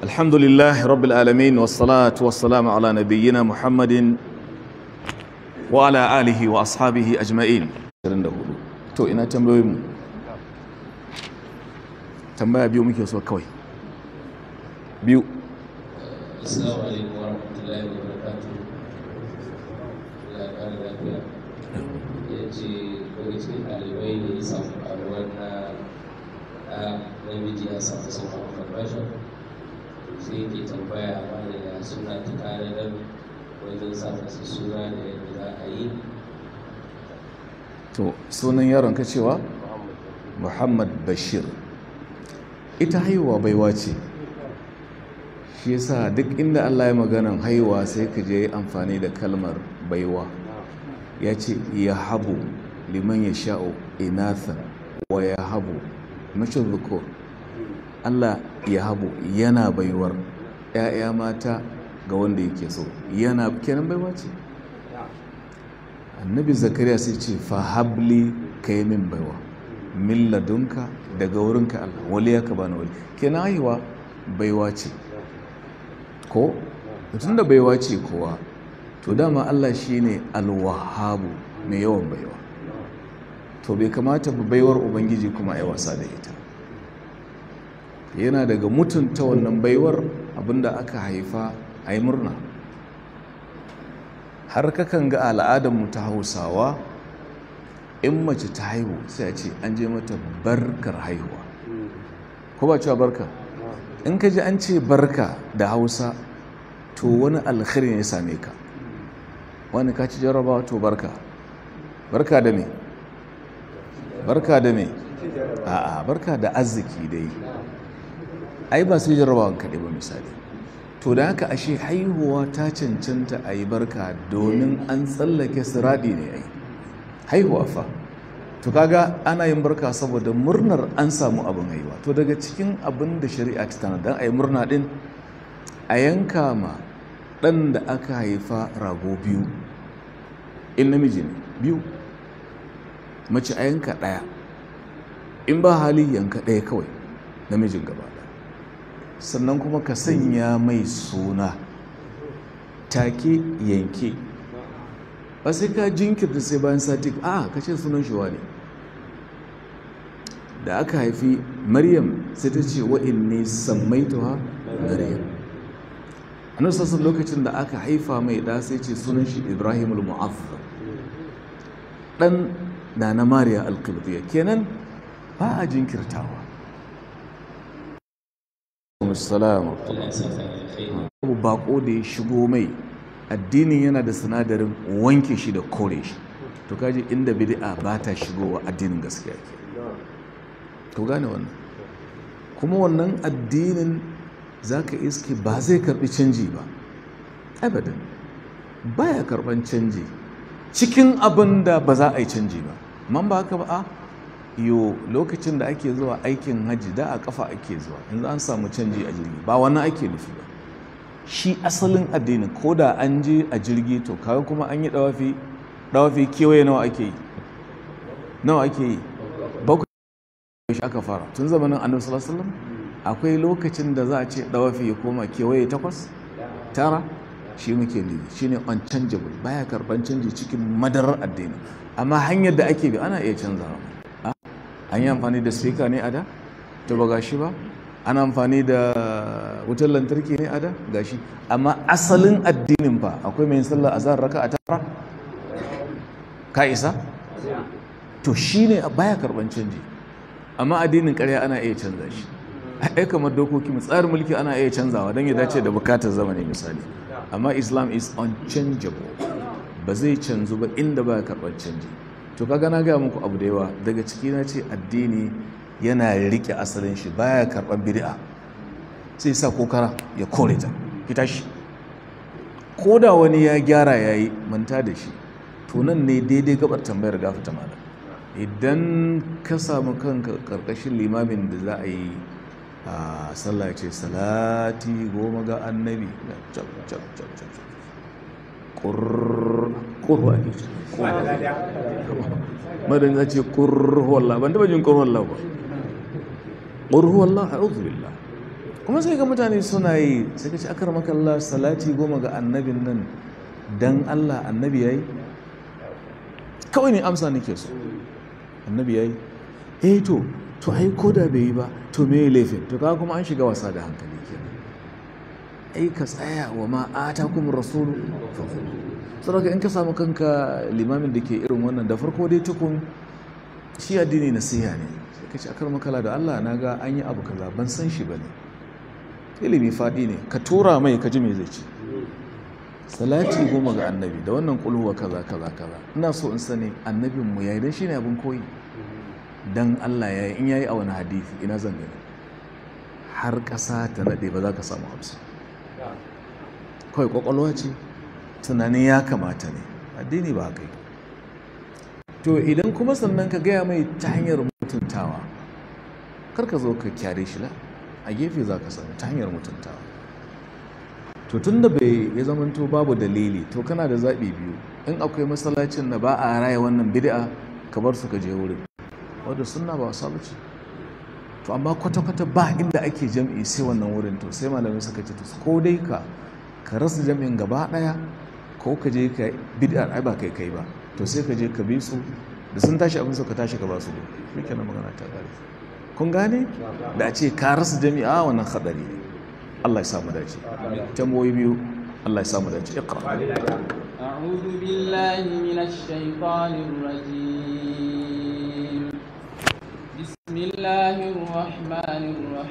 الحمد لله رب العالمين والصلاة والسلام على نبينا محمد وعلى آله وأصحابه أجمعين to ina tambayoyin mu tambaya biyu muke so kawai biyu Assalamu alaikum wa rahmatullahi wa barakatuh. Allah ya kara lafiya. Ya ce daga cikin ɗalibai ne ya samu ƙaruwar na a namiji ya samu sauran conversion. Sai yake tambaya mana ya suna ta kare nan wajen sa masa suna da yadda za a yi. to sunan yaron ka cewa muhammad bashir ita haihuwa baiwa ce shi yasa duk inda allah ya maganan haihuwa sai ka je amfani da kalmar baiwa ya ce ya habu liman ya sha'o inatha wa ya habu mashin zuko allah ya habu yana baiwar 'ya'ya mata ga wanda yake so yana kenan baiwa ce annabi zakariya sai ce fahabli ka yi min baiwa min ladunka daga wurinka allah wali ya ka bani wali kenan haihuwa baiwa ce ko mutum da baiwa ce kowa to dama allah shine alwahabu mai yawan baiwa to bai kamata ba baiwar ubangiji kuma a wasa da ita yana daga mutunta wannan baiwar abinda aka haifa a yi murna har kakan ga al'adarmu ta hausawa in mace ta haihu sai a ce an je mata barkar haihuwa ko ba cewa barka in ka ji an ce barka da hausa to wani alkhiri ne ya same ka wani ka ci jarrabawa to barka barka da me barka da me a'a barka da arziki dai ai ba sai jarrabawan kaɗai ba misali to da haka ashe haihuwa ta cancanta a yi barka domin an tsallake siraɗi ne ai haihuwa fa to kaga ana yin barka saboda murnar an samu abin haihuwa to daga cikin abin da shari'a ta tana don a yi murna ɗin a yanka ma ɗan da aka haifa rago biyu in namiji ne biyu mace a yanka ɗaya in ba hali yanka ɗaya kawai namijin gaba sannan kuma ka sanya mai suna take yanke ba sai ka jinkirta sai bayan sati a ka ce sunan shi ne da aka haifi maryam sai ta ce wa'in ne sammaituwa maryam a nan sassan lokacin da aka haifa mai da sai ce sunan shi ibrahim al-mu'azzam dan na na mariya al-qibtiyya kenan ba a jinkirtawa Assalamu Allah ya saka alkhairi. abu bako da ya shigo mai addinin yana da sinadarin wanke shi da kore shi to kaji inda bid'a ba ta shigowa addinin gaskiya ke to gane wannan kuma wannan addinin zaka iske ba zai karbi canji ba abadan baya karban canji cikin abin da ba za a yi canji ba man ba haka ba a yo lokacin da ake zuwa aikin hajji da a kafa ake zuwa yanzu an samu canji a jirgi ba wannan ake nufi ba shi asalin addini ko da an je a jirgi to kawai kuma an yi dawafi dawafi kewaye nawa ake yi nawa ake yi bakwai shi aka fara tun zamanin annabi sallallahu alaihi wasallam akwai lokacin da za a ce dawafi ya koma kewaye takwas tara shi muke nufi shine unchangeable baya karban canji cikin madarar addini amma hanyar da ake bi ana iya canzawa an yi amfani da speaker ne a da to ba gashi ba ana amfani da wutar lantarki ne a da gashi amma asalin addinin ba akwai mai sallar azhar raka a tara ka isa to shine baya karban canji amma addinin ƙarya ana iya canza shi ai kamar dokoki mu tsarin mulki ana iya canzawa don ya dace da bukatar zamani misali amma islam is unchangeable ba zai canzu ba inda baya karban canji to kaga na gaya muku abu da yawa daga ciki na ce addini yana rike asalin shi baya karban bid'a sai sa kokara ya kore ta fita shi ko da wani ya gyara yayi manta da shi to nan ne daidai gabar tambayar gafata malam idan ka samu kanka karkashin limamin da za a yi a sallah ce salati goma ga annabi cap cap cap cap kurwa ne madan ya ce kurhuwallah ban taba jin kurhuwallah ba kurhuwallah a billah kuma sai ga mutane suna yi sai ka ce akar makalla salati goma ga annabin nan dan Allah annabi yayi kawai ne amsa nake so annabi yayi eh to to ai koda bai yi ba to me laifin to kaga kuma an shiga wasa da hankali kenan ai ka tsaya wa ma atakum rasulu saboda in ka samu kanka limamin da ke irin wannan da farko dai tukun shi addini nasiha ne sai ka ce akar makala da Allah na ga an yi abu kaza ban san shi bane ilimi faɗi ne ka tura mai ka ji me zai ci salati goma ga annabi da wannan kulhuwa kaza kaza kaza ina so in sani annabin mu yayi dan shine abin koyi dan Allah yayi in yayi a wani hadisi ina zan gani har ƙasa ta nade ba za ka samu hamsa kawai kwakwalwa ce tunanin ya kamata ne addini ba haka to idan kuma sannan ka gaya mai ta hanyar mutuntawa kar ka zo ka kyare shi la a gefe za ka sami ta hanyar mutuntawa to tun da bai ya zamanto babu dalili to kana da zaɓi biyu in akwai masallacin da ba a raya wannan bid'a ka bar su ka je wurin wadda sunna ba wasa bace to amma kwata-kwata ba inda ake jam'i sai wannan wurin to sai malamai suka ce to ko dai ka ka rasa jam'in gaba ɗaya ko ka je ka bid'a ai ba kai kai ba to sai ka je ka bi su da sun tashi abin ka tashi ka ba su ne shi kenan magana ta ƙare kun gane da a ce ka rasa jami'a wannan hadari ne Allah ya samu dace tamboyi biyu Allah ya samu dace iqra أعوذ بالله من الشيطان الرجيم بسم الله الرحمن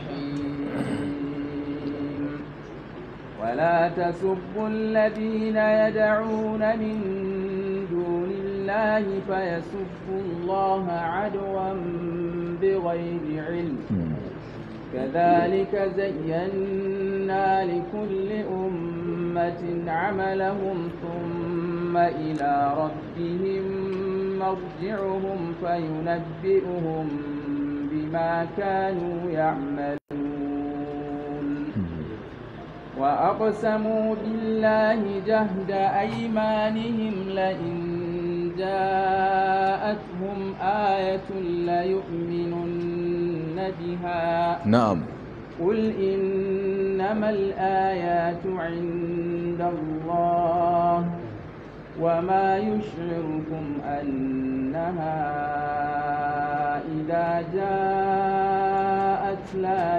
الرحيم ولا تسبوا الذين يدعون من دون الله فيسبوا الله عدوا بغير علم كذلك زينا لكل أمة عملهم ثم إلى ربهم مرجعهم فينبئهم بما كانوا يعملون وأقسموا بالله جهد أيمانهم لئن جاءتهم آية ليؤمنن بها na'am قل إنما الآيات عند الله وما يشعركم أنها إذا جاءت لا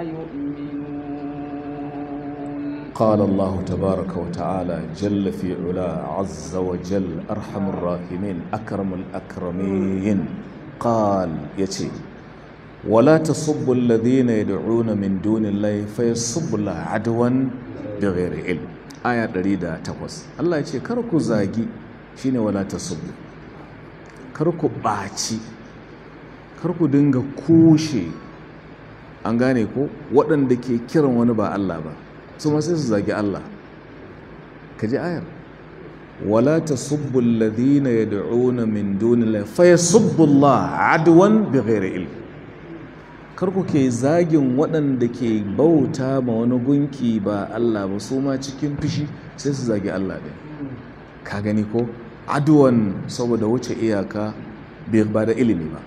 يؤمنون قال الله تبارك وتعالى جل في علا عز وجل أرحم الراحمين أكرم الأكرمين قال يتي ولا تصبوا الذين يدعون من دون الله فيصبوا الله عدوا بغير علم آية دريدة تقوس الله يتي كركو زاجي شين ولا تصبوا كركو باتي كركو دنگا كوشي an gane ko waɗanda ke kiran wani ba Allah ba su ma sai su zagi Allah ka ji ayar wala tasubbu alladhina yad'una min dunillahi fa yasubbu Allah adwan bighairi ilm kar ku ke zagin waɗanda ke bauta ma wani gunki ba Allah ba su ma cikin fushi sai su zagi Allah ɗin ka gani ko adwan saboda wuce iyaka ba da ilimi ba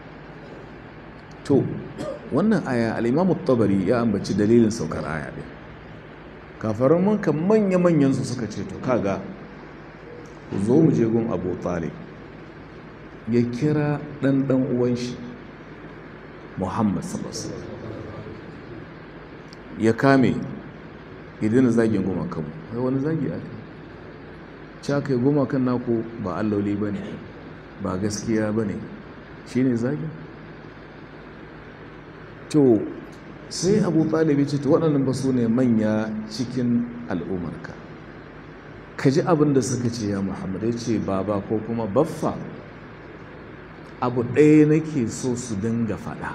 to wannan aya al-imamu tabari ya ambaci dalilin saukar aya ɗin kafaran manka manya-manyan su suka ce to kaga ku zo mu je gun abu talib ya kira ɗan ɗan uwan shi muhammad sallallahu ya kame idan zagin gumakanmu kai wani zagi aka ci aka yi gumakan naku ba alloli ba ne ba gaskiya ba ne shi ne zagin to sai abu talibi ce to waɗannan ba su ne manya cikin al'ummarka ka ji abin da suka ce ya muhammad ya ce baba ko kuma baffa abu ɗaya nake so su dinga faɗa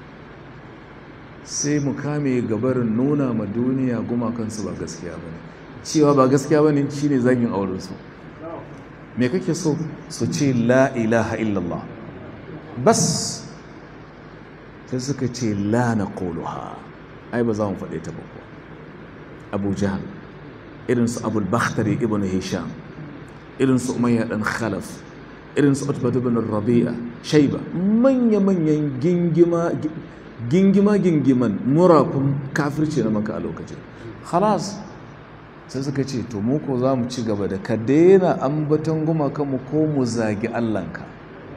sai mu kame gabarin nuna ma duniya gumakansu ba gaskiya ba ne cewa ba gaskiya ba ne shi ne zagin aurensu me kake so su ce la ilaha illallah bas sai suka ce la na ƙoluha ai ba za mu faɗe ta ba kuwa abu jahal irinsu abul bakhtari ibn hisham irinsu umayya ɗan khalaf irinsu utbatu ibn rabi'a shaiba manya-manyan gingima gingima gingiman murafin kafirci na maka a lokacin halas sai suka ce to mu ko za mu ci gaba da ka daina ambaton gumakanmu ko mu zagi allanka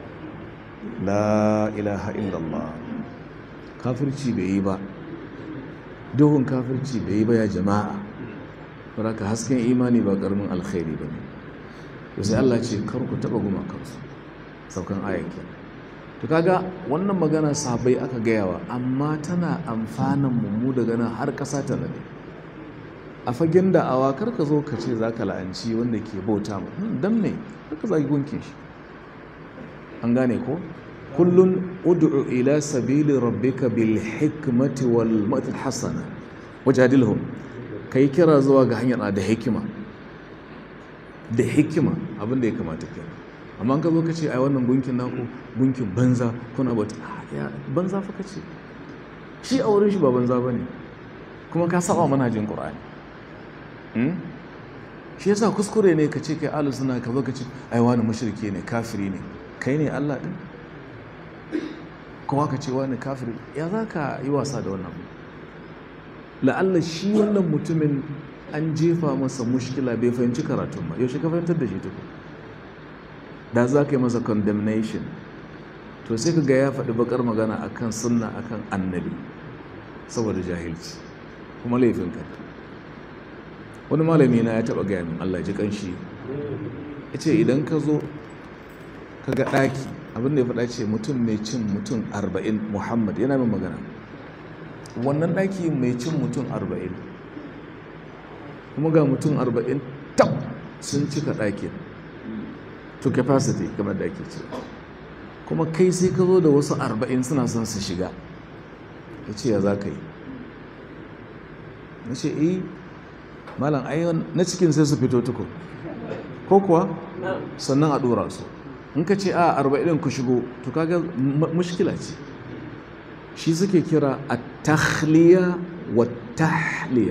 la ilaha illallah kafirci bai yi ba duhun kafirci bai yi ba ya jama'a ka hasken imani ba karamin alkhairi ba ne to sai Allah ce kar ku taba gumakansu saukan ayyakin to kaga wannan magana sabai aka gayawa amma tana amfanan mu daga nan har ƙasa ta nade a fagen da'awa kar ka zo ka ce za ka la'anci wanda ke bauta mu dan me kar ka zagi gunkin shi an gane ko kullun ud'u ila sabili rabbika bil hikmati wal mati hasana wajadilhum kai kira zuwa ga hanyar da hikima da hikima abin da ya kamata kenan amma ka zo ka ce ai wannan gunkin naku gunkin banza kuna bata ya banza fa kace shi a wurin shi ba banza bane kuma ka saba manhajin qur'ani shi yasa kuskure ne ka ce kai ahlus sunna ka zo ka ce ai wani mushrike ne kafiri ne kai ne Allah din kuma ka ce wani kafiri ya za ka yi wasa da wannan la'alla shi wannan mutumin an jefa masa mushkila bai fahimci karatun ba yaushe ka fahimtar da shi tukun da za ka yi masa condemnation to sai ka ga ya faɗi bakar magana akan sunna akan annabi saboda jahilci kuma laifin ka wani malami na ya taɓa gaya min Allah ji kanshi ya ce idan ka zo ka ga ɗaki abinda ya faɗa ce mutum mai cin mutum arba'in muhammad yana min magana wannan ɗaki mai cin mutum arba'in kuma ga mutum arba'in tab sun cika ɗakin to capacity kamar da ake ce kuma kai sai ka zo da wasu arba'in suna son su shiga ya ce ya za ka yi na ce eh malam ayyon na cikin sai su fito tuku ko kuwa sannan a ɗora su in ka ce a arba'in ku shigo to kaga mushkila ce shi suke kira a tahliya wa tahliya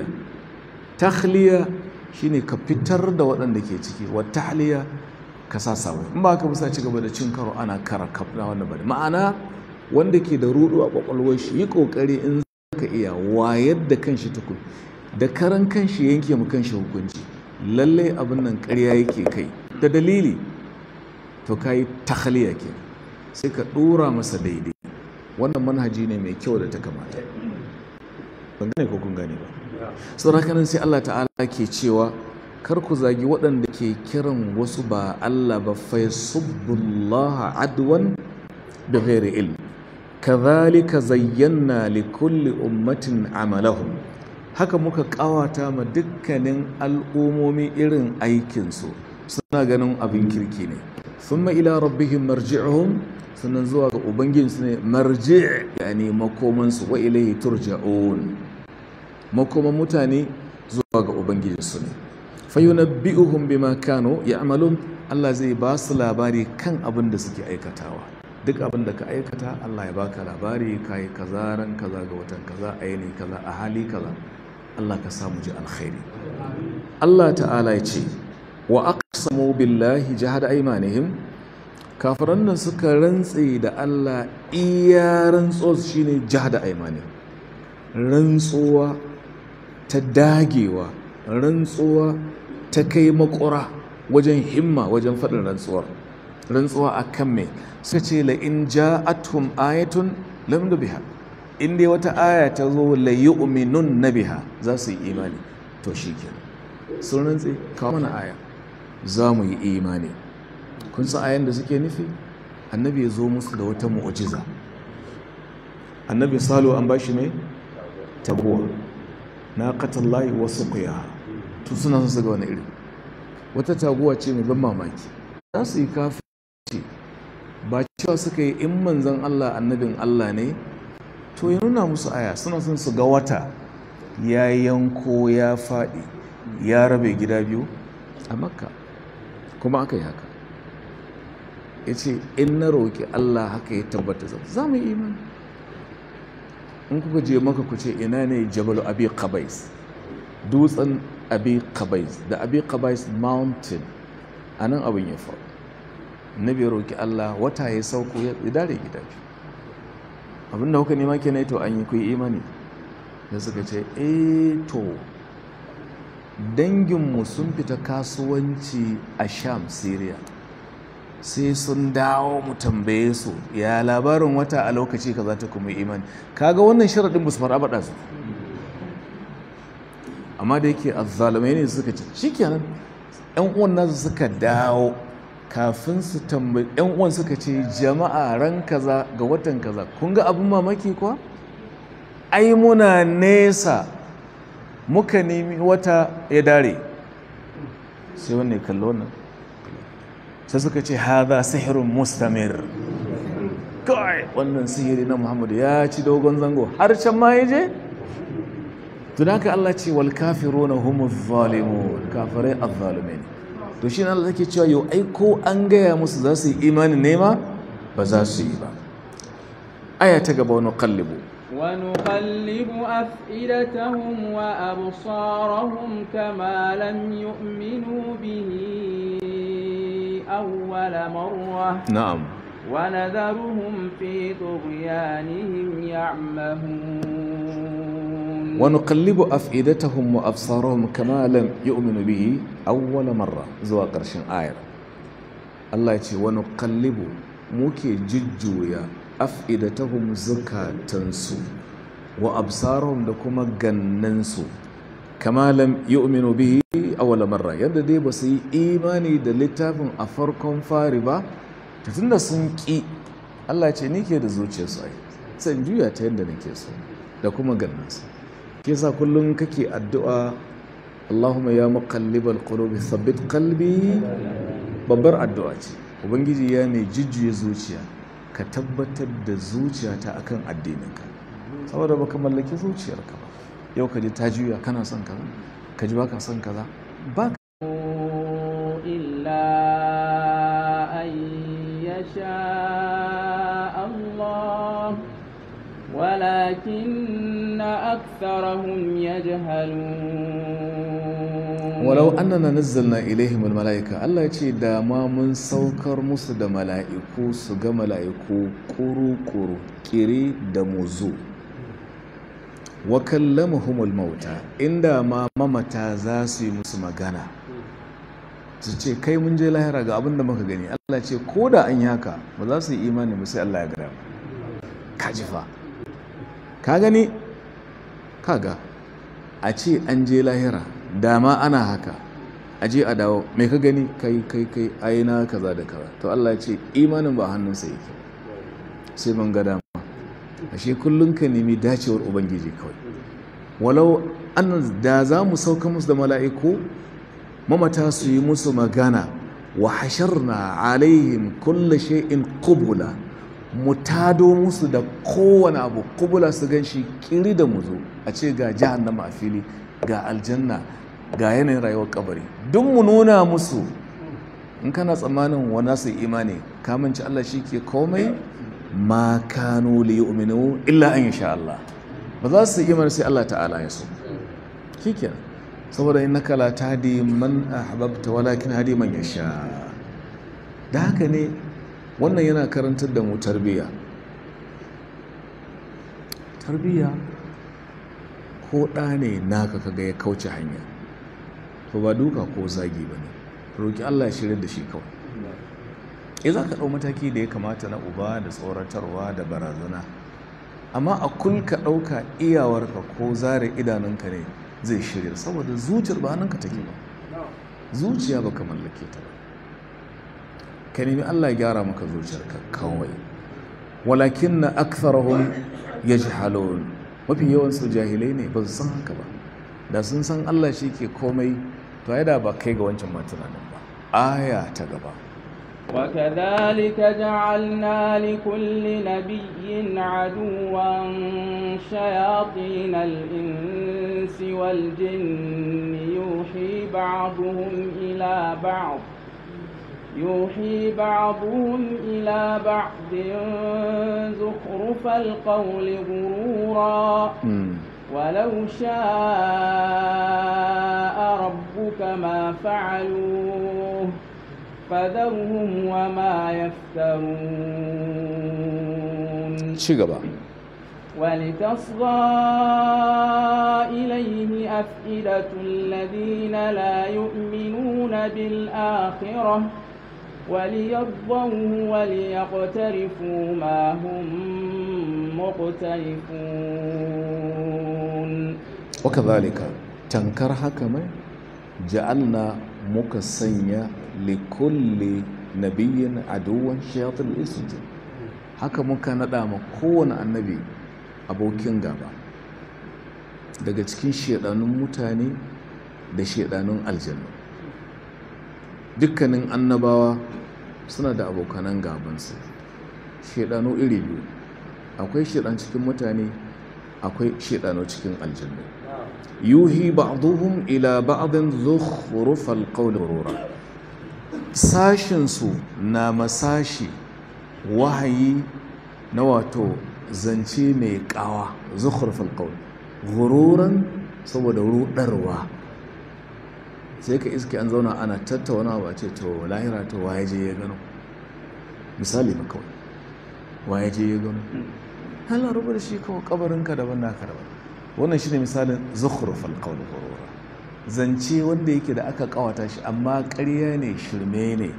tahliya shine ka fitar da waɗanda ke ciki wa tahliya ka sa samu in ba ka bisa ci gaba da cin karo ana kara kafna wannan bane ma'ana wanda ke da rudu a kwakwalwar shi yi kokari in ka iya wayar da kanshi tukun da karan kanshi yanke mu kanshi hukunci lalle abin nan ƙarya yake kai da dalili to kai takhliya ke sai ka dora masa daidai wannan manhaji ne mai kyau da ta kamata ban gane ko kun gane ba saboda haka sai Allah ta'ala ke cewa kar ku zagi waɗanda ke kiran wasu ba Allah ba fa yasubbullaha adwan bi ghairi ilm kadhalika zayyana li kulli ummatin amalahum haka muka kawata ma dukkanin al'umomi irin aikinsu suna ganin abin kirki ne thumma ila rabbihim marji'uhum sannan zuwa ga ubangijinsu ne marji' yani makomansu wa ilayhi turja'un makoman mutane zuwa ga ubangijinsu ne fayunabbi'uhum bima kanu ya'malun Allah zai ba su labari kan abin da suke aikatawa duk abin da ka aikata Allah ya baka labari kai kaza ran kaza ga watan kaza ayini kaza a hali kaza Allah ka samu ji alkhairi Allah ta'ala ya ce wa aqsamu billahi jahada aymanihim kafiran nan suka rantse da Allah iya rantsuwa shine jahada aymanihim rantsuwa ta dagewa rantsuwa ta kai makura wajen himma wajen faɗin rantsuwar rantsuwa a kan mai suka ce la'in ja'atum ayatun lam da biha in dai wata aya ta zo la yu'minun na biha za su yi imani to shi ke sun rantse kawo mana aya za mu yi imani kun san ayan da suke nufi annabi ya zo musu da wata mu'ujiza annabi salo an bashi mai tabuwa na katallahi wasu kuya to suna son su ga wani iri wata taguwa ce mai ban mamaki za su yi kafin ba cewa suka yi in manzan Allah annabin Allah ne to ya nuna musu aya suna son su ga wata ya yanko ya faɗi ya rabe gida biyu a makka kuma aka yi haka ya ce in na roƙi Allah haka ya tabbata za mu yi imani in kuka je maka ku ce ina ne jabalu abi qabais dutsen abi qabais da abi qabais mountain a nan abin ya faru nabi ya roƙi Allah wata ya sauko ya dare gida abinda kuka nema kenan to an yi ku yi imani da suka ce eh to danginmu sun fita kasuwanci a sham syria sai sun dawo mu tambaye su ya labarin wata a lokaci ka za ta kuma imani kaga wannan sharaɗin ba su fara baɗa su amma da yake azzalumai ne suka ce shikenan yan uwan nasu suka dawo kafin su tambayi yan uwan suka ce jama'a ran kaza ga watan kaza kun ga abin mamaki kuwa ai muna nesa muka nemi wata ya dare sai wanne kallo nan sai suka ce haza sihirun mustamir kawai wannan sihiri na muhammadu ya ci dogon zango har can ma ya je tun haka Allah ce wal kafiruna humu zalimun kafirai azzalumin to shi Allah take cewa yau ai ko an gaya musu za su yi imanin nema ba za su yi ba aya ta gaba wani kallibu ونقلب أفئدتهم وأبصارهم كما لم يؤمنوا به أول مرة na'am ونذرهم في طغيانهم يعمهون ونقلب أفئدتهم وأبصارهم كما لم يؤمنوا به أول مرة زوا قرشن آية الله يقول ونقلب موكي ججويا أفئدتهم زكاتنسو وأبصارهم لكما جننسو كما لم يؤمنوا به أول مرة yadda dai ba su yi imani da littafin a farkon fari ba tun da sun ƙi Allah ce ni ke da zuciyarsu ai san juya ta yadda nake so da kuma gannansu ke sa kullum kake addu'a Allahumma ya muqallibal qulubi thabbit qalbi babbar addu'a ce ubangiji ya mai jujjuya zuciya ka tabbatar da zuciyata akan addininka saboda baka mallaki zuciyarka ba yau ka ji ta juya kana son kaza ka ji baka son kaza ba إلا أن يشاء الله ولكن أكثرهم يجهلون walau annana nazzalna ilaihim almalaika Allah ya ce da ma mun saukar musu da mala'iku su ga mala'iku kuru-kuru kiri da muzu wa kallamuhumul mauta inda ma mamata za su yi musu magana su ce kai mun je lahira ga abin da muka gani Allah ce ko da an yi haka ba za su yi imani ba sai Allah ya gada ka ji fa ka gani kaga a ce an je lahira dama ana haka a je a dawo mai ka gani kai kai kai aina kaza da kaza to Allah ya ce imanin ba hannunsa yake sai mun ga dama ashe kullum ka nemi dacewar ubangiji kawai walau an da za mu sauka musu da mala'iku mamata su yi musu magana wa hasharna alaihim kulle shay'in qubula mu tado musu da kowane abu qubula su gan shi kiri da muzo a ce ga jahannama a fili ga aljanna ga yanayin rayuwar kabari duk mu nuna musu in kana tsammanin wana su imani kamanci Allah shi ke komai ma kanu li yu'minu illa an yasha Allah ba za su imani sai Allah ta'ala ya so shikenan saboda innaka la tahdi man ahbabta walakin hadi man yasha da haka ne wannan yana karantar da mu tarbiyya tarbiyya ko ɗa ne naka kaga ya kauce hanya to ba duka ko zagi ba ne roƙi Allah ya shirya da shi kawai ya za ka ɗau mataki da ya kamata na uba da tsoratarwa da barazana amma a kul ka ɗauka iyawarka ko zare idanunka ne zai shirya saboda zuciyar ba hannunka take ba zuciya baka mallake ta ba ka nemi Allah ya gyara maka zuciyarka kawai walakin na aktharahum yajhalun mafi yawan su jahilai ne ba su san haka ba da sun san Allah shi ke komai to ai da ba kai ga wancan ma tunanin ba aya ta gaba وكذلك جعلنا لكل نبي عدوا شياطين الإنس والجن يوحي بعضهم إلى بعض يوحي بعضهم إلى بعض زخرف القول غرورا ولو شاء ربك ما فعلوه فذرهم وما يفترون ci gaba ولتصغى إليه أفئدة الذين لا يؤمنون بالآخرة وليرضوه وليقترفوا ما هم مقترفون wakazalika tankar haka mai ja'alna muka sanya likulli nabiyyin aduwan shayatul isjin haka muka nada ma kowane annabi abokin gaba daga cikin shedanun mutane da shedanun aljanna dukkanin annabawa suna da abokanan gabansu shedanu iri biyu akwai shedan cikin mutane akwai shedanu cikin aljanna yuhi ba'duhum ila ba'din zukhrufal qawli ghurura sashin su na masashi wahayi na wato zance mai kawa zukhrufal qawli ghururan saboda rudarwa sai ka iske an zauna ana tattauna ba ce to lahira to waye je ya gano misali ba kawai waye je ya gano hala rubar shi kawai kabarinka daban naka daban wannan shine misalin zukhrufal qawl ghurura zance wanda yake da aka kawata shi amma ƙarya ne shirme ne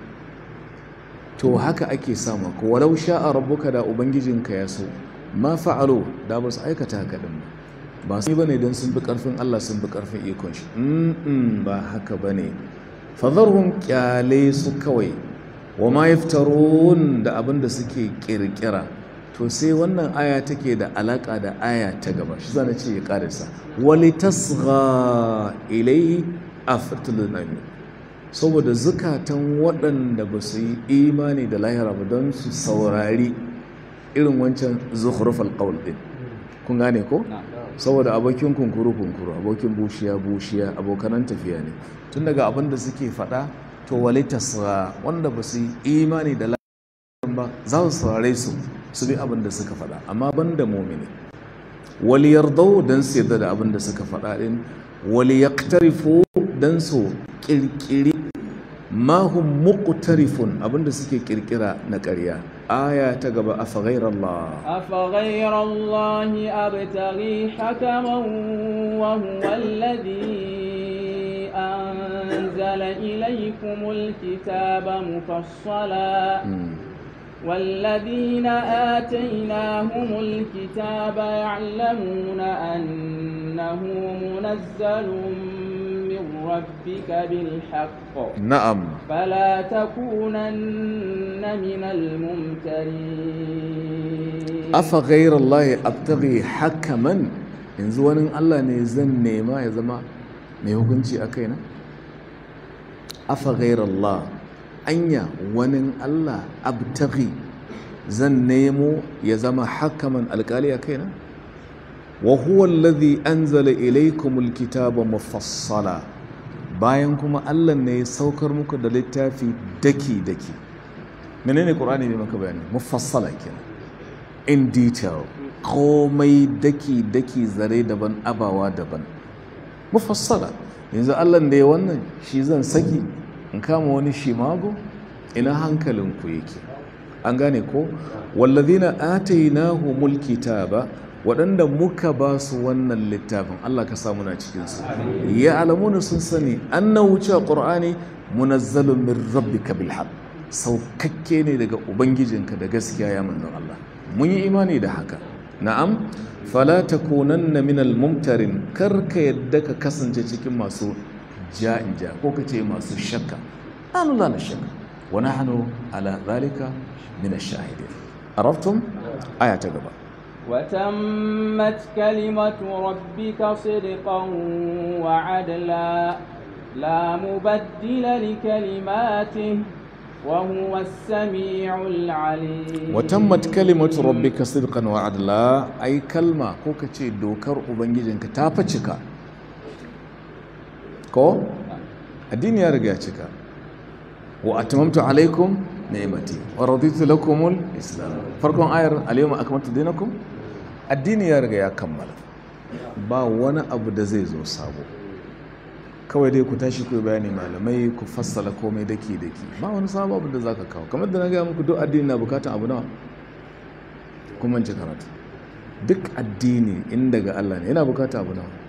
to haka ake samu ko walau sha'a rabbuka da ubangijinka ya so ma fa'alu da ba su aikata haka din ba su bane don sun bi karfin Allah sun bi karfin ikon shi mm ba haka bane fadharhum kyale su kawai wa ma yaftarun da abin da suke kirkira to sai wannan aya take da alaka da aya ta gaba shi zana ce ya karisa wali tasgha ilai afatul nami saboda zukatan waɗanda ba su yi imani da lahira ba don su saurari irin wancan zukhrufal qawl din kun gane ko saboda abokin kunkuru kunkuru abokin bushiya bushiya abokanan tafiya ne tun daga abin da suke faɗa to wali tasgha wanda ba su yi imani da lahira ba za su saurare su su bi abin da suka faɗa amma ban da mumini wali yardau don su yarda da abin da suka faɗa ɗin wali yaktarifu don su ƙirƙiri mahun muƙtarifun abin da suke ƙirƙira na ƙarya aya ta gaba a faghairar Allah أفغير الله أبتغي حكما وهو الذي أنزل إليكم الكتاب مفصلا والذين آتيناهم الكتاب يعلمون أنه منزل من ربك بالحق na'am فلا تكونن من الممترين afa ghairar Allah abtaghi hakaman yanzu wani Allah ne zan nema ya zama mai hukunci a kaina afa ghairar Allah anya wani Allah abtaghi zan nemo ya zama hakaman alkali a kaina wa huwa alladhi anzala ilaykumul kitaba mufassala bayan kuma Allah ne ya saukar muku da littafi daki daki menene qur'ani ne maka bayani mufassala kenan in detail komai daki daki zare daban abawa daban mufassala yanzu Allah da ya wannan shi zan saki in kama wani shimago ina hankalinku yake an gane ko wallazina atainahumul kitaba waɗanda muka ba su wannan littafin Allah ka samu na cikinsu ya alamuna sun sani annahu cewa qur'ani munazzalun min rabbika bil haqq saukakke ne daga ubangijinka da gaskiya ya manzon Allah mun yi imani da haka na'am fala takunanna min al mumtarin kar ka yadda ka kasance cikin masu ja'in ja ko ka ce masu shakka an la na shakka wa nahnu ala zalika min ash-shahidin arabtum aya ta gaba وتمت كلمة ربك صدقا وعدلا لا مبدل لكلماته وهو السميع العليم وتمت كلمة ربك صدقا وعدلا أي كلمة كوكا تشي دوكر أبنجيجنك تافا ko addini ya riga cika wa atmamtu alaikum ni'mati wa raditu lakumul islam farkon ayar alyawma akmaltu dinakum addini ya riga ya kammala ba wani abu da zai zo sabo kawai dai ku tashi ku bayani malamai ku fassala komai daki daki ba wani sabo abu da zaka kawo kamar da na ga muku duk addini na bukatan abu nawa kun mance karatu duk addini in daga Allah ne yana bukata abu nawa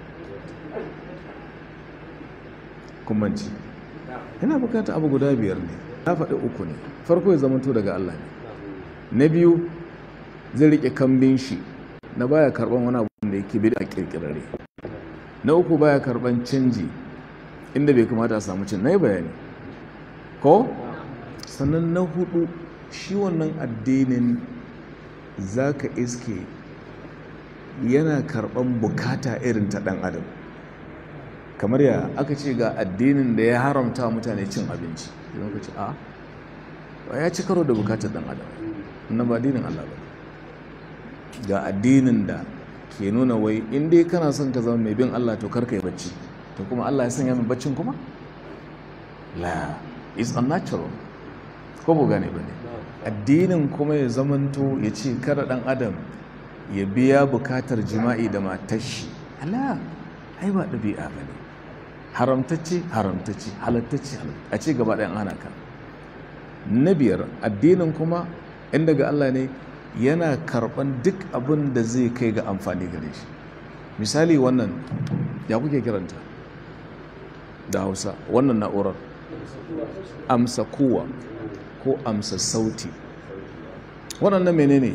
kummanci yana bukata abu guda biyar ne na faɗi uku ne farko ya zamanto daga Allah ne na biyu zai riƙe kambin shi na baya karɓan wani abu da yake bi a ƙirƙirare na uku baya karɓan canji inda bai kamata a samu cin na yi bayani ko sannan na hudu shi wannan addinin za ka iske yana karɓan bukata irin ta ɗan adam kamar ya aka ce ga addinin da ya haramta mutane cin abinci idan ka ce a ya ci karo da bukatar ɗan adam na ba addinin Allah ba ga addinin da ke nuna wai in dai kana son ka zama mai bin Allah to karka yi bacci to kuma Allah ya sanya mai baccin kuma la is unnatural ko bu gane ba ne addinin kuma ya zamanto ya ce kada ɗan adam ya biya bukatar jima'i da matar shi ala ai ba ɗabi'a ba ne haramtacce haramtacce halattacce a ce gaba ɗayan ana ka na biyar addinin kuma in daga Allah ne yana karɓan duk abin da zai kai ga amfani gare shi misali wannan ya kuke kiranta da hausa wannan na'urar amsa kowa ko amsa sauti waɗannan menene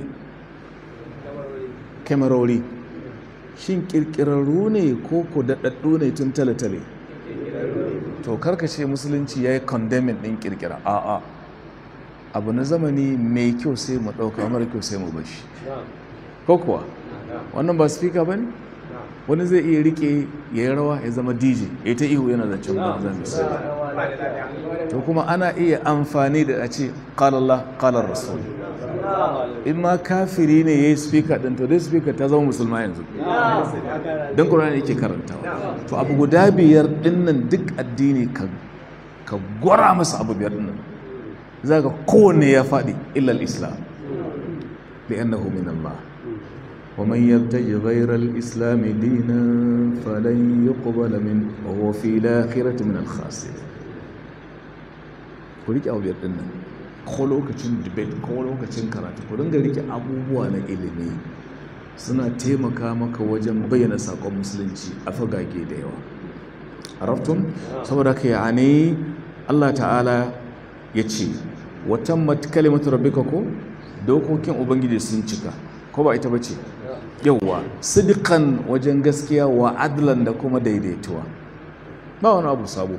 kyamarori shin ƙirƙirarru ne ko ku daɗaɗɗu ne tun tale-tale to karkace musulunci ya yi condemning ɗin ƙirƙira a'a abu na zamani mai kyau sai mu ɗauka mara kyau sai mu bashi ko kuwa wannan ba speaker ba ne wani zai iya rike ya yi rawa ya zama dj ya ta ihu yana zancen banza misali to kuma ana iya amfani da a ce ƙalallah ƙalar rasul in ma kafiri ne ya yi speaker ɗin to dai speaker ta zama musulma yanzu don ƙurani yake karantawa to abu guda biyar ɗinnan duk addini ka gwara masa abu biyar ɗinnan za ka kowanne ya faɗi illal islam li'annahu min Allah ومن يبتغي غير الإسلام دينا فلن يقبل منه وهو في الآخرة من الخاسرين ku rike abu biyar dinnan ko lokacin debate ko lokacin karatu ku dinga rike abubuwa na ilimi suna taimaka maka wajen bayyana sakon musulunci a fagage da yawa araftun saboda ka yani Allah ta'ala ya ce watan mat kalimatu rabbika ko dokokin ubangiji sun cika ko ba ita bace yauwa sidikan wajen gaskiya wa adlan da kuma daidaituwa ba wani abu sabo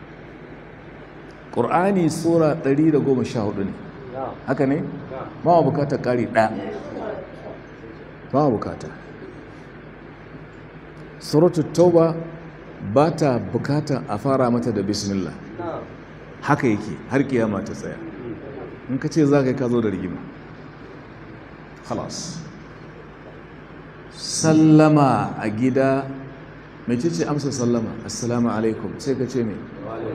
ƙur'ani sura 114 ne haka ne ba wa bukatar ƙari ɗaya ba wa bukata suratu tauba ba ta bukatar a fara mata da bismillah haka yake har kiyama ta tsaya in ka ce za ka yi ka zo da rigima halas sallama a gida mai ce amsa sallama assalamu alaikum sai ka ce mai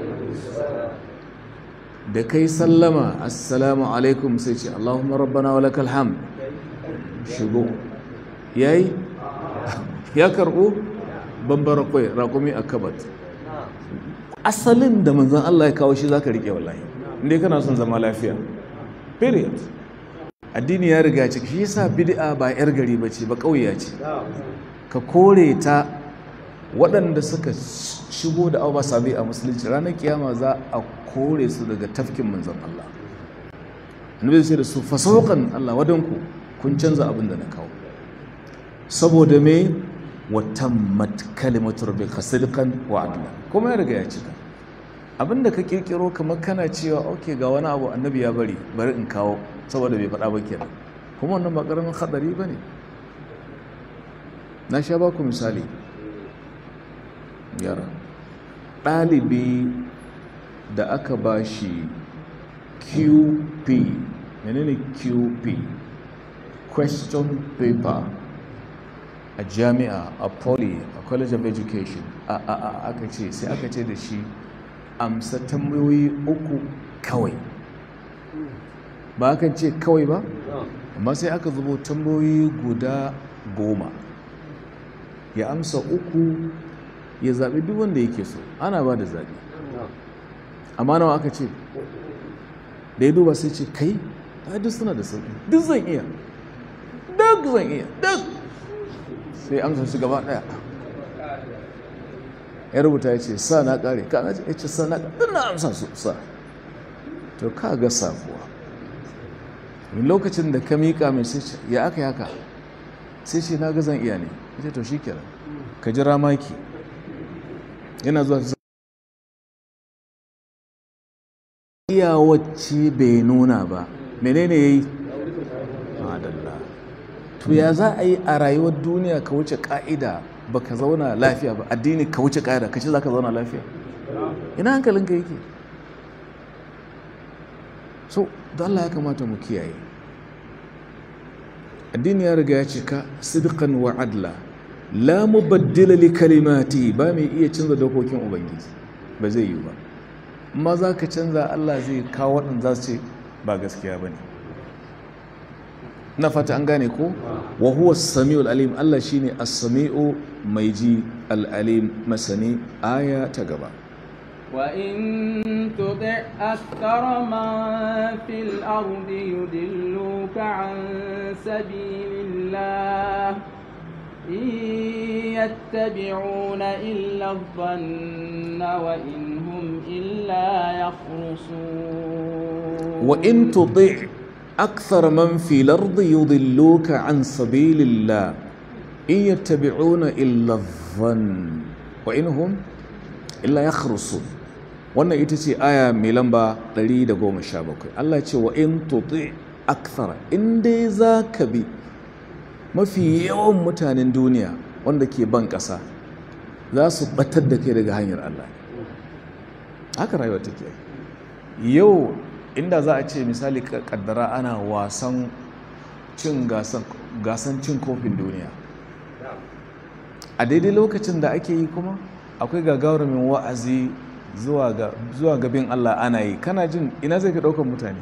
da kai sallama assalamu alaikum sai ce allahumma rabbana wa lakal ham shigo yayi ya karbo bambara kwai raƙumi a kabat asalin da manzan Allah ya kawo shi za ka riƙe wallahi inda kana son zama lafiya period addini ya riga ciki shi yasa bid'a ba yar gari bace ba kauya ce ka kore ta waɗanda suka shigo da abu sabi a musulunci ranar kiyama za a kore su daga tafkin manzon Allah annabi sai da su fasaukan Allah wadanku kun canza abin da na kawo saboda me watammat kalimatu rabbika sidqan wa adla kuma ya riga ya cika abinda ka kirkiro kamar kana cewa ok ga wani abu annabi ya bari bari in kawo saboda bai faɗa ba kenan kuma wannan ba ƙaramin haɗari ba ne na sha ba ku misali yara ɗalibi da aka ba shi qp menene qp question paper a jami'a a poly a college of education a a a aka ce sai aka ce da shi amsa tambayoyi uku kawai ba aka ce kawai ba amma sai aka zubo tambayoyi guda goma ya amsa uku ya zaɓi duk wanda yake so ana ba da zaɓi amma nawa aka ce da ya duba sai ce kai ta duk suna da sauƙi duk zan iya duk zan iya duk sai amsa su gaba daya ya rubuta ya ce sa na kare ka na ce sa na kare na amsa su sa to ka ga sabuwa lokacin da ka miƙa mai sai ce ya aka yaka sai ce na gazan iya ne ya ce to shi kenan ka jira maki yana zuwa iya wacce bai nuna ba menene ya yi madalla to ya za a yi a rayuwar duniya ka wuce ka'ida ba ka zauna lafiya ba addini ka wuce ka'ida ka ce za ka zauna lafiya ina hankalinka yake so da Allah ya kamata mu kiyaye addini ya riga ya cika sidqan wa adla la mubaddila li kalimati ba mai iya canza dokokin ubangiji ba zai yi ba amma za ka canza Allah zai kawo waɗanda za su ce ba gaskiya ba ne na fata an gane ko wa huwa samiul alim Allah shine as-sami'u mai ji al-alim masani aya ta gaba وإن تطع أكثر من في الأرض يدلوك عن سبيل الله إن يتبعون إلا الظن وإن هم إلا يخرصون وإن تطع أكثر من في الأرض يضلوك عن سبيل الله إن يتبعون إلا الظن وإن هم إلا يخرصون wannan ita ce aya mai lamba 117 Allah ce wa in tuti akthara in dai za ka bi mafi yawan mutanen duniya wanda ke ban ƙasa za su batar da kai daga hanyar Allah haka rayuwa take yau inda za a ce misali kaddara ana wasan cin gasan cin kofin duniya a daidai lokacin da ake yi kuma akwai gagarumin wa'azi zuwa gabin Allah ana yi kana jin ina zai fi ɗaukar mutane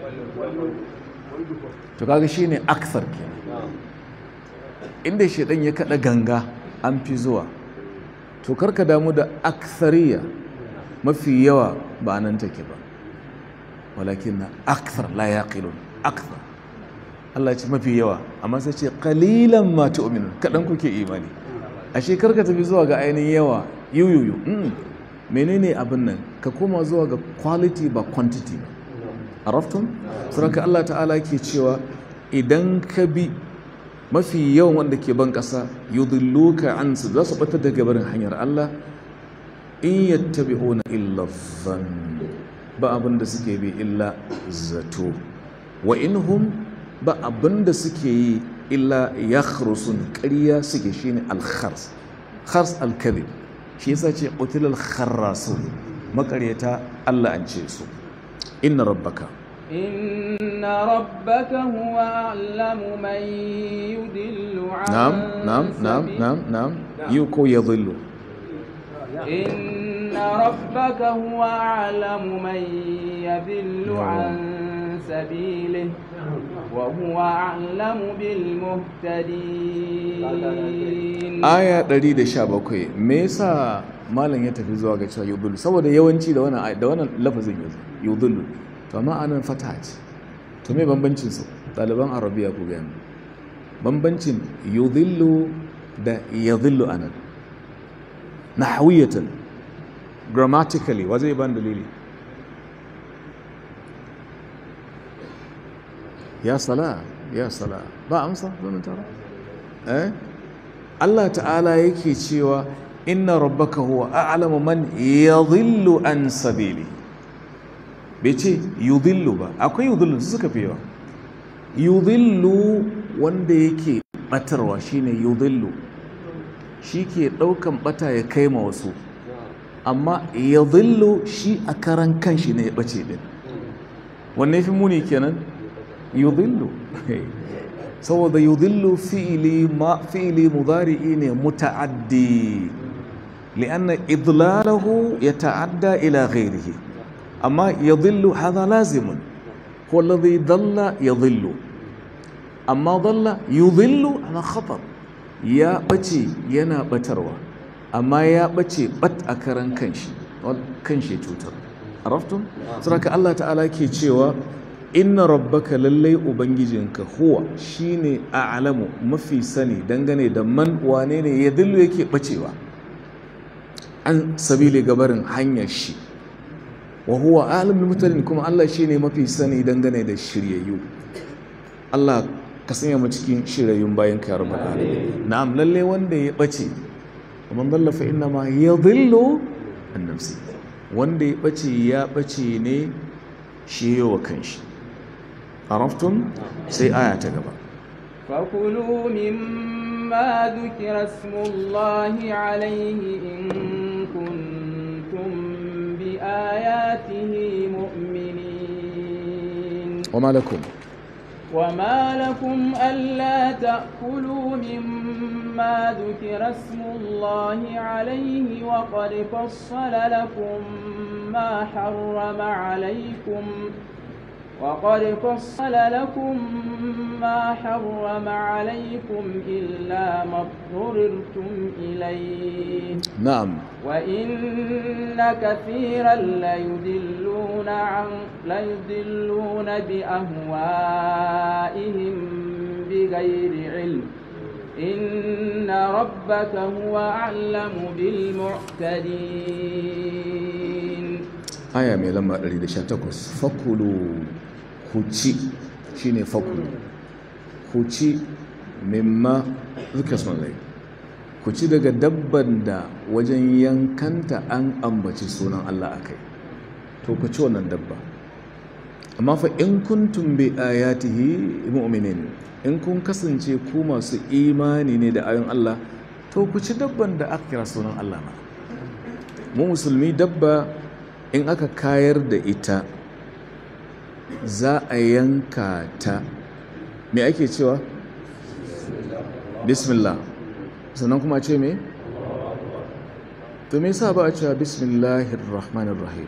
to kaga shi ne aksar ke inda shaidan ya kaɗa ganga an fi zuwa to karka damu da aksariya mafi yawa ba nan take ba walakin na aksar la yaqilun aksar Allah ce mafi yawa amma sai ce qalilan ma tu'minun kadan kuke imani ashe karka tafi zuwa ga ainihin yawa yuyuyu menene abin nan ka koma zuwa ga quality ba quantity ba araftun saraka Allah ta'ala ke cewa idan ka bi mafi yawan wanda ke ban ƙasa yudilluka an su za su batar da gabarin hanyar Allah in yattabi'una illa dhann ba abin da suke bi illa zato wa inhum ba abin da suke yi illa yakhrusun ƙarya suke shine al-khars khars al-kadhib shi yasa ce qutilal kharrasun makaryata Allah an ce su inna rabbaka إن ربك هو أعلم من يدل عن نعم نعم نعم سبيل- نعم نعم يوكو يضل إن ربك هو أعلم من يذل عن سبيله وهو أعلم بالمهتدين aya 117 me yasa malam ya tafi zuwa ga cewa yudhillu saboda yawanci da wannan ay- da wannan lafazin yanzu yudhillu to amma anan fata ce to me bambancin su ɗaliban arabiya ku ga mu bambancin yudhillu da yadhillu anan nahwiyatan grammatically wa zai ban dalili ya sala ya sala ba amsa zan tara eh Allah ta'ala yake cewa inna rabbaka huwa a'lamu man yadhillu an sabili bai ce yudhillu ba akwai yudhillu su suka fi yawa yudhillu wanda yake batarwa shine yudhillu shi ke daukan bata ya kai ma wasu amma yadhillu shi a karan kanshi ne ya bace din wanne fi muni kenan yudhillu saboda yudhillu fi'li ma fi'li mudari'i ne muta'addi li'anna idlalahu yata'adda ila ghayrihi amma yadhillu hadha lazimun huwa alladhi dhalla yadhillu amma dhalla yudhillu ala khatar ya bace yana batarwa amma ya bace bat a karan kanshi wal- kanshi cutar araftum saraka Allah ta'ala ke cewa inna rabbaka lallai ubangijinka huwa shine a'lamu mafi sani dangane da man wane ne ya dillu yake bacewa an sabili gabarin hanyar shi wa huwa a'lamul mutane kuma Allah shine mafi sani dangane da shiryayyu Allah ka sanya mu cikin shirayyun bayan ka rabbal alamin na'am lalle wanda ya bace man dalla fa inna ma yadhillu an nafsi wanda ya bace ya bace ne shi yawa kanshi عرفتم سي آية تقبل فكلوا مما ذكر اسم الله عليه إن كنتم بآياته مؤمنين وما لكم وما لكم ألا تأكلوا مما ذكر اسم الله عليه وقد فصل لكم ما حرم عليكم وقد فصل لكم ما حرم عليكم إلا ما اضطررتم إليه نعم وإن كثيرا ليدلون عن ليدلون بأهوائهم بغير علم إن ربك هو أعلم بالمعتدين aya mai lamba 118 fakulu huci shine fakulu huci mimma zuka sunai huci daga dabban da wajen yankanta an ambaci sunan Allah akai to ku ci wannan dabba amma fa in kuntum bi ayatihi mu'minin in kun kasance ku masu imani ne da ayon Allah to ku ci dabban da aka kira sunan Allah ma mu musulmi dabba in aka kayar da ita za a yanka ta me ake cewa bismillah sannan kuma ce me to me yasa ba a cewa bismillahir rahmanir rahim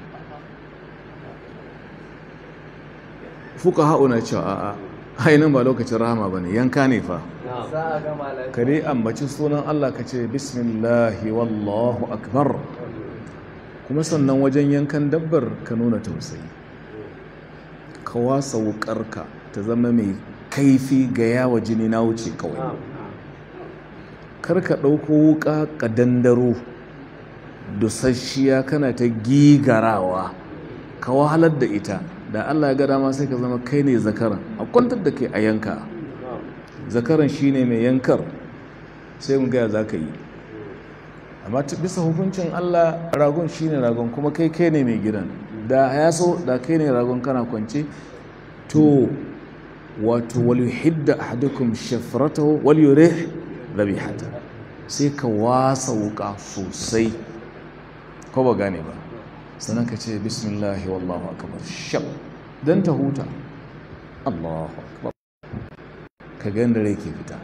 fuka na cewa a'a hainin ba lokacin rahama bane yanka ne fa ka dai ambaci sunan Allah ka ce bismillahi wallahu akbar kuma sannan wajen yankan dabbar ka nuna tausayi ka wasa wukarka ta zama mai kaifi ga yawa jini na wuce kawai kar ka ɗauko wuka ka dandaro dusasshiya kana ta gigarawa ka wahalar da ita da allah ya gada ma sai ka zama kai ne zakaran a kwantar da kai a yanka zakaran shine mai yankar sai mu gaya za ka yi amma bisa hukuncin Allah ragon shine ragon kuma kai kai ne mai gidan da ya so da kai ne ragon kana kwance to wato wal yuhidda ahadukum shafratahu wal yurih dhabihata sai ka wasa wuka sosai ko ba gane ba sannan ka ce bismillahi wallahu akbar shab dan ta huta Allahu akbar ka ga da rai ke fita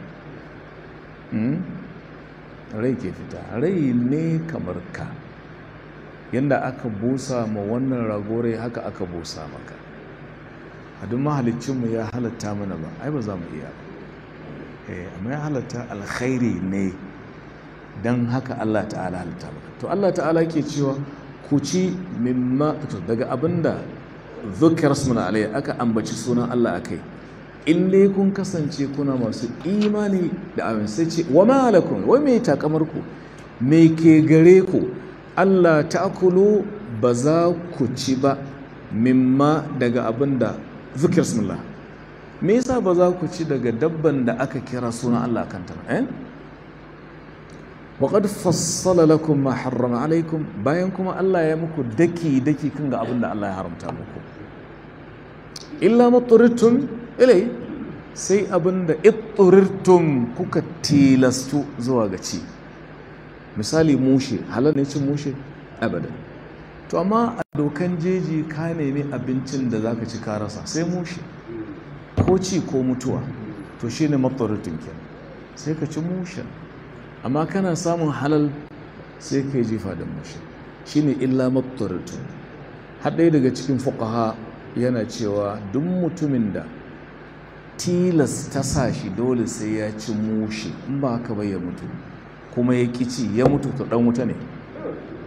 rai ke fita rai ne kamar ka yadda aka busa ma wannan ragore haka aka busa maka a duk mahalicinmu ya halatta mana ba ai ba za mu iya ba amma ya halatta alkhairi ne don haka Allah ta'ala halatta maka to Allah ta'ala ke cewa ku ci mimma daga abinda zukiyar suna alai aka ambaci sunan Allah akai in dai kun kasance kuna masu imani da abin sai ce wa malakun wai mai takamar ku me ke gare ku Allah ta'kulu ba za ku ci ba mimma daga abin da zikir sunullah me yasa ba za ku ci daga dabban da aka kira sunan Allah kanta ba eh wa qad fassala lakum ma harrama alaikum bayan kuma Allah ya muku daki daki kan ga abin da Allah ya haramta muku illa maturittum ilai sai abinda itturirtum kuka tilastu zuwa ga ci misali mushe halal ne cin mushe abadan to amma a dokan jeji ka nemi abincin da zaka ci ka rasa sai mushe ko ci ko mutuwa to shine matturirtum kenan sai ka ci mushen amma kana samun halal sai ka yi jifa da mushe shine illa matturirtum har ɗaya daga cikin fuqaha yana cewa duk mutumin da tilas ta sa shi dole sai ya ci mushi in ba haka bai ya mutu kuma ya ci ya mutu to dan wuta ne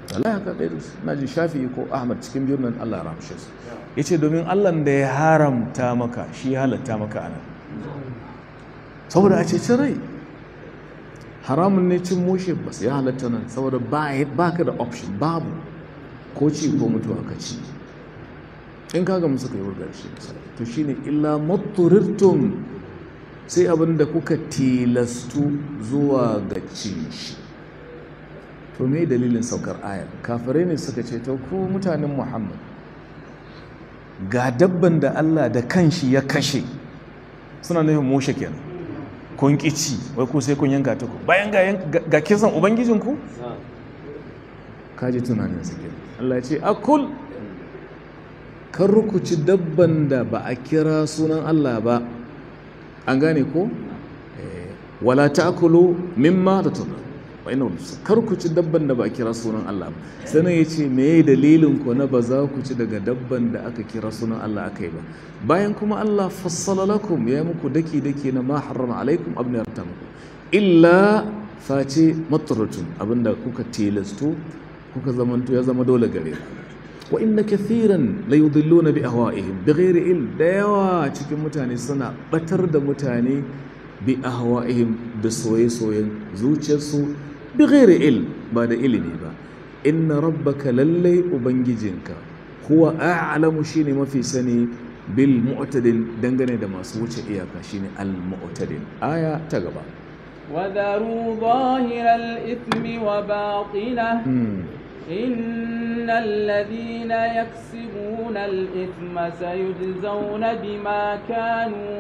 Allah ya kaɗai da su na ji shafi ko ahmad cikin biyun nan Allah ya ramshe su ya ce domin Allah da ya haramta maka shi ya halatta maka anan saboda a ceci rai haramun ne cin mushe ba ya halatta nan saboda ba ka da option babu ko ci ko mutuwa ka ci in ka ga suka yi wurgar shi to shine illa maturirtum sai abin da kuka tilastu zuwa ga cin shi to me dalilin saukar ayar kafirai ne suka ce to ku mutanen muhammad ga dabban da allah da kanshi ya kashe suna nufin mushe kenan kun ci wai ku sai kun yanka ta ku bayan ga kisan ubangijinku kaji tunanin su kenan allah ya ce akul kan rukuci dabban da ba a kira sunan allah ba an gane ko wala ta'kulu mimma tatuna wa inna kar ku ci dabban da ba a kira sunan Allah ba sannan yace me dalilin ku na ba za ku ci daga dabban da aka kira sunan Allah akai ba bayan kuma Allah fassala lakum ya muku daki daki na ma harrama alaikum abin da ya muku illa face matratun abinda kuka tilasto kuka zamanto ya zama dole gare ku wa inna kathiran la yudilluna bi ahwa'ihim bighairi ilm da yawa cikin mutane suna batar da mutane bi ahwa'ihim da soye-soyen zuciyarsu bighairi ilm ba da ilimi ba inna rabbaka lallai ubangijinka huwa a'lamu shine mafi sani bil mu'tadin dangane da masu wuce iyaka shine al mu'tadin aya ta gaba وذروا ظاهر الإثم وباطنه إن الذين يكسبون الإثم سيجزون بما كانوا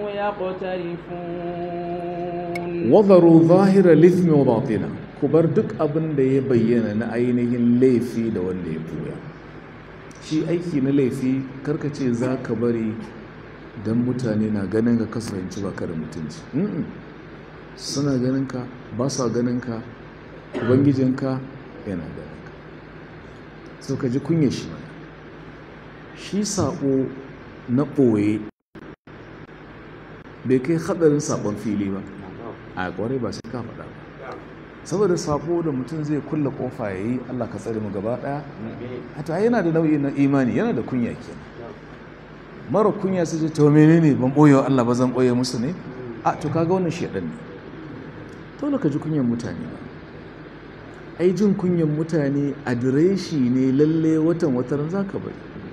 يقترفون وذروا ظاهر الإثم وباطنه kubar duk abin da ya bayyana na ainihin laifi da wanda ya buya shi aiki na laifi karkace za ka bari don mutane na ganin ka kasance ba ka da mutunci suna ganin ka ba sa ganin ka ubangijinka yana ganin ka so ka ji kunya shi shi saƙo na ɓoye bai kai haɗarin saƙon fili ba a ƙwarai ba sai ka faɗa ba saboda saƙo da mutum zai kulle ƙofa ya yi allah ka tsare mu gaba ɗaya a ta yana da nau'i na imani yana da kunya kenan mara kunya sai ce to menene ban ɓoye wa allah ba zan ɓoye musu ne a to kaga wannan shaɗan ne dole ka ji kunyan mutane ba ai jin kunyan mutane adireshi ne lalle watan wataran za ka bari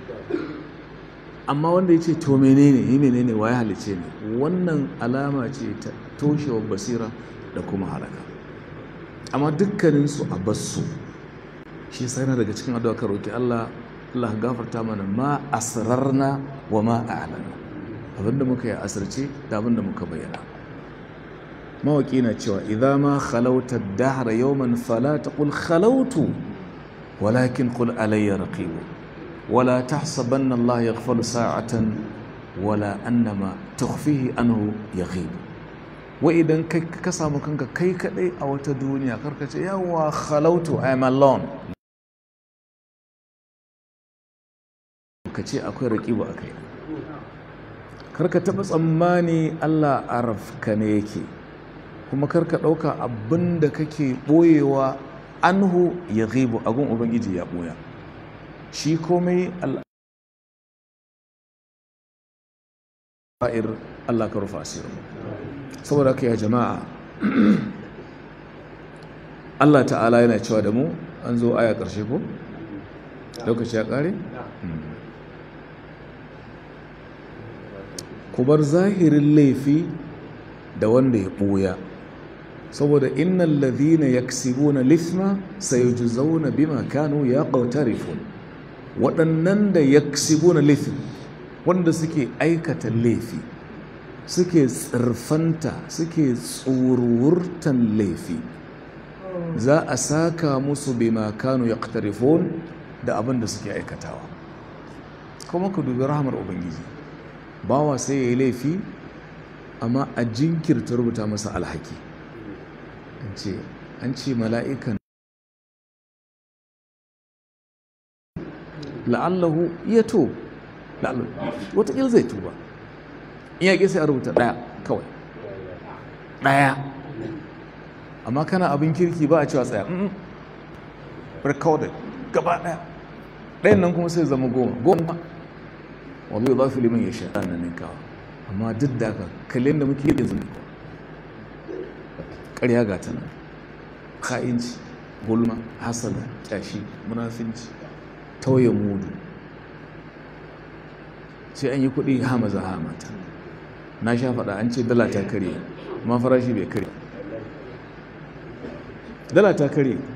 amma wanda ya ce to menene yi menene wa ya halice ne wannan alama ce ta toshewar basira da kuma haraka amma dukkaninsu a basu shi sai na daga cikin addu'a ka roki Allah Allah gafarta mana ma asrarna wa ma a'lana abinda muka yi asirce da abinda muka bayyana mawaki na cewa idza ma khalauta ad-dahra yawman fala taqul khalautu walakin qul alayya raqib wala tahsabanna Allah yaghfalu sa'atan wala annama tukhfihi anhu yaghib wa idan kai ka samu kanka kai kadai a wata duniya karka ce yawa khalautu i am alone ka ce akwai raqibu akai karka taba tsammani Allah arafka ne yake kuma karka ɗauka abin da kake ɓoyewa anhu ya ghibu agun ubangiji ya ɓoya shi komai al'a'ir Allah ka rufa asirin saboda ka ya jama'a Allah ta'ala yana cewa da mu an zo aya ƙarshe ko? lokaci ya ƙare? ku bar zahirin laifi da wanda ya ɓoya saboda innal ladhina yaksibuna lithma sayujzauna bima kanu yaqtarifun waɗannan da yaksibuna lithm wanda suke aikata laifi suke tsirfanta suke tsururtan laifi za a saka musu bima kanu yaqtarifun da abin da suke aikatawa kuma ku dubi rahmar ubangiji bawa sai ya yi laifi amma a jinkirta rubuta masa alhaki an ce mala'ikan la'allahu ya to wataƙil zai tuba in yaƙi sai a rubuta ɗaya kawai ɗaya amma kana abin kirki ba a cewa tsaya recorded gaba ɗaya ɗayan nan kuma sai zama goma goma wani za fi liman ya sha na ninkawa amma duk da haka kalin da muke yanzu ne ƙarya ga ta nan ka'inci gulma hasada ƙyashi munafinci tauye mudu sai an yi kuɗi ha maza ha mata na sha faɗa an ce dala ta karye amma farashi bai karye dala ta karye